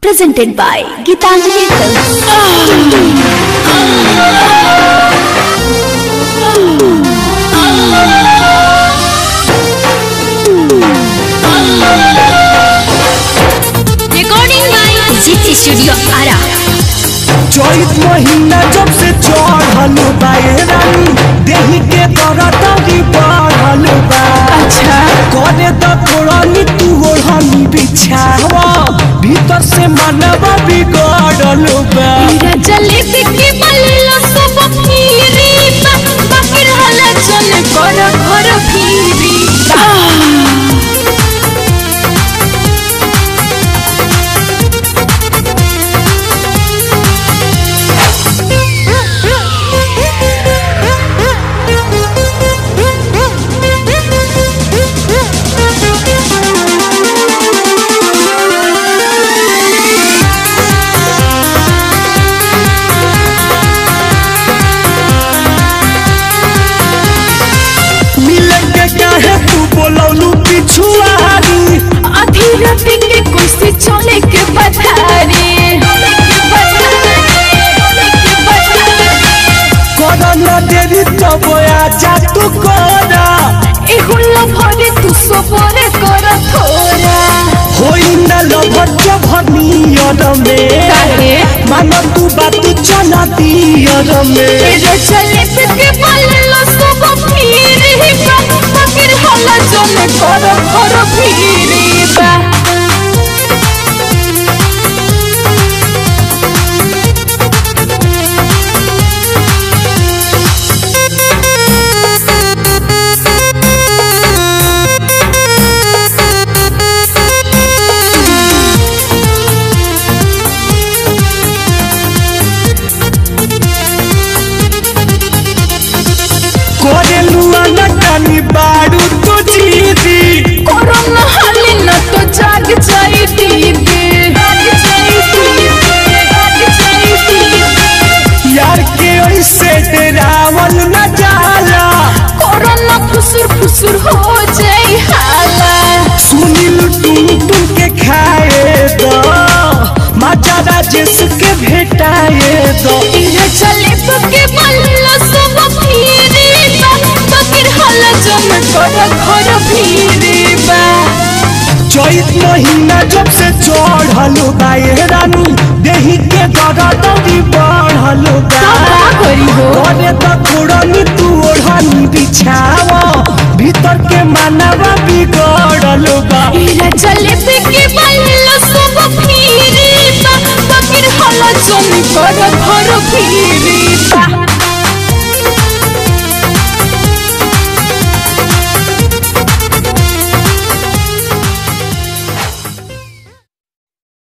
presented by Gitanjali Films. Recording by GT Studio Ara. चैत महीना जब से चढ़ल बा ए रानी देही के करतरी बढ़ल बा अच्छा करे त तोरनी तू ओढ़नी बिछावा भीतर से मनवा बिगड़ल बा जलेबी के बल्लो सब फिरी बा बाकी रहला चल कर घर फिरी मिले के काहे तू बोलौलू पिछुआरी अधी रात के कुर्सी चले के पथारी कर न देरी तब आजा तू करा एहुल्ला भरे तू सबरे कर थोड़ा होई न लभर जभनियर में काहे? मान तू बात चला दियर में तेरे चले के बल्लो सब फिरी बा बाकी रहला चल कर घर फिरी बा कोरेलू अनकानी बाड़ू तू जीदी कोरोना हाली न तो जाग जाई दीदी जाग जाई दीदी जाग जाई दीदी यार के ऐसे डरावल न जाला कोरोना फुसुर फुसुर हो जाई हाला सुनील टुन टुन के खाए दो माता राजेश के भेटाए दो तेरे चले पके बल्ला सब फिरी बा बकिर हाला जम कर घर फिरी बा चैत महीना जब से चढ़ल बा ए रानी देही के दरदरी बढ़ल बा का करी हो करे त थोड़नी तू ओढ़नी बिछावा भीतर के मानवा बिगड़ल बा तेरे चले पके बल्ला सब फिरी बा बकिर हाला जम कर घर फिरी